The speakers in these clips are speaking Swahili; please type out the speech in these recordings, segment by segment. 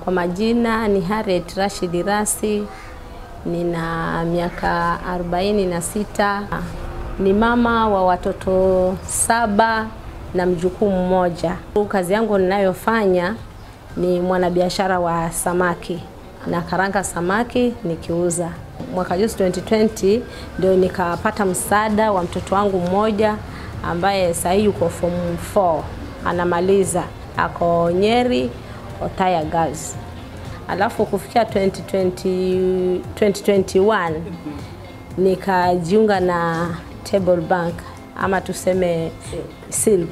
Kwa majina ni Harriet Rashid Rasi, nina miaka arobaini na sita. Ni mama wa watoto saba na mjukuu mmoja. Kazi yangu ninayofanya ni mwanabiashara wa samaki na karanga samaki nikiuza. Mwaka juzi 2020 ndio nikapata msaada wa mtoto wangu mmoja ambaye sasa yuko form 4 anamaliza, ako Nyeri Othaya Girls. Alafu kufikia 2020, 2021 nikajiunga na Table Bank ama tuseme Silk,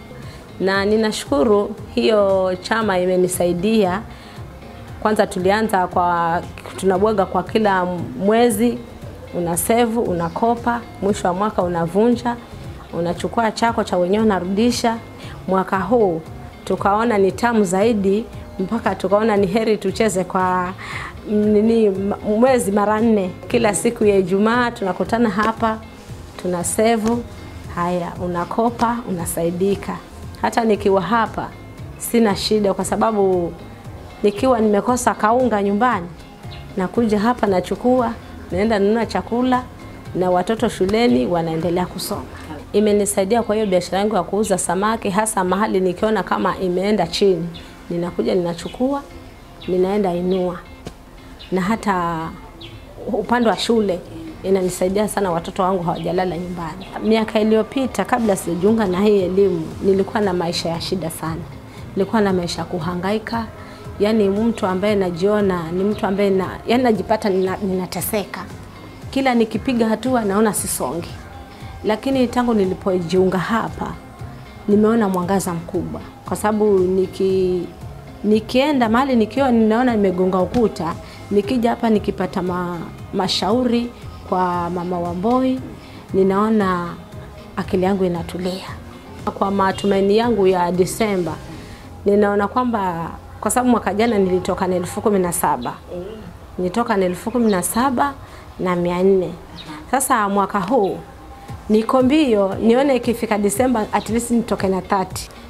na ninashukuru hiyo chama imenisaidia. Kwanza tulianza kwa tunabwaga kwa kila mwezi, una save unakopa, mwisho wa mwaka unavunja, unachukua chako cha wenyewe unarudisha. Mwaka huu tukaona ni tamu zaidi, mpaka tukaona ni heri tucheze kwa nini mwezi mara nne. Kila siku ya Ijumaa tunakutana hapa, tuna save. Haya, unakopa unasaidika. Hata nikiwa hapa sina shida, kwa sababu nikiwa nimekosa kaunga nyumbani, nakuja hapa nachukua, naenda nunua chakula na watoto shuleni wanaendelea kusoma. Imenisaidia kwa hiyo biashara yangu ya kuuza samaki, hasa mahali nikiona kama imeenda chini, ninakuja ninachukua, ninaenda inua, na hata upande wa shule inanisaidia sana, watoto wangu hawajalala nyumbani. Miaka iliyopita kabla sijajiunga na hii elimu, nilikuwa na maisha ya shida sana, nilikuwa na maisha ya kuhangaika yani mtu ambaye najiona ni mtu ambaye na, yani najipata nina, ninateseka kila nikipiga hatua naona sisongi, lakini tangu nilipojiunga hapa nimeona mwangaza mkubwa, kwa sababu niki nikienda mahali nikiwa ninaona nimegonga ukuta, nikija hapa nikipata ma, mashauri kwa mama Wamboi, ninaona akili yangu inatulia. Kwa matumaini yangu ya Disemba, ninaona kwamba kwa sababu mwaka jana nilitoka na elfu kumi na saba nilitoka na elfu kumi na saba na mia nne Sasa mwaka huu niko mbio nione ikifika Disemba at least nitoke na 30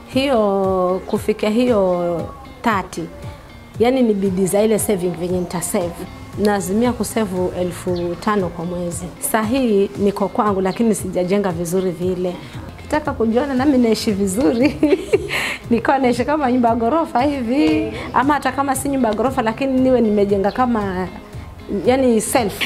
hiyo kufikia hiyo 30 yani ni bidii za ile saving venye nitasave naazimia kusevu elfu tano kwa mwezi. Saa hii niko kwangu, lakini sijajenga vizuri vile. Nataka kujiona nami naishi vizuri nikawa naishi kama nyumba ya ghorofa hivi, ama hata kama si nyumba ya ghorofa, lakini niwe nimejenga kama yani self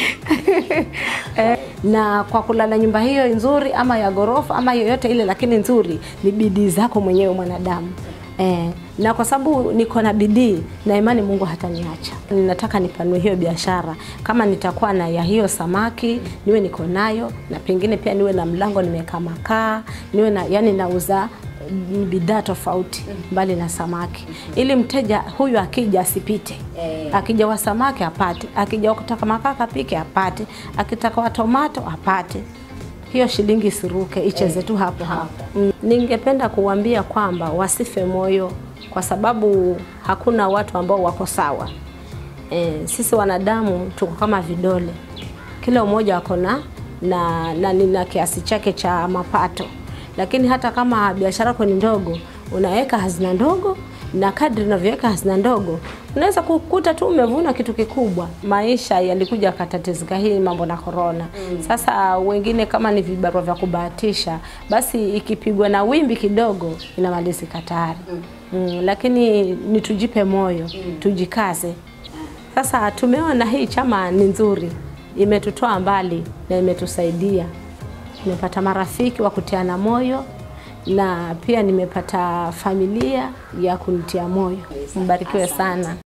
eh, na kwa kulala nyumba hiyo nzuri ama ya ghorofa ama yoyote ile, lakini nzuri, ni bidii zako mwenyewe mwanadamu. Eh, na kwa sababu niko na bidii na imani Mungu hataniacha. Ninataka nipanue hiyo biashara, kama nitakuwa na ya hiyo samaki niwe niko nayo, na pengine pia niwe na mlango nimeweka makaa, niwe na yani nauza bidhaa tofauti mbali na samaki, ili mteja huyu akija asipite. Akija wa samaki apate, akija kutaka makaa kapike apate, akitaka wa tomato apate hiyo shilingi isiruke, icheze tu hapo hapo. Mm. Ningependa kuwambia kwamba wasife moyo, kwa sababu hakuna watu ambao wako sawa. E, sisi wanadamu tuko kama vidole, kila mmoja ako na na, na, na kiasi chake cha mapato, lakini hata kama biashara yako ni ndogo, unaweka hazina ndogo na kadri unavyoweka hazina ndogo unaweza kukuta tu umevuna kitu kikubwa. Maisha yalikuja akatatizika hii mambo na korona. Mm. Sasa wengine kama ni vibarua vya kubahatisha, basi ikipigwa na wimbi kidogo inamalizika tayari. Mm. Mm, lakini ni tujipe moyo, mm. tujikaze. Sasa tumeona hii chama ni nzuri, imetutoa mbali na imetusaidia. Nimepata marafiki wa kutiana moyo na pia nimepata familia ya kunitia moyo. Mbarikiwe sana.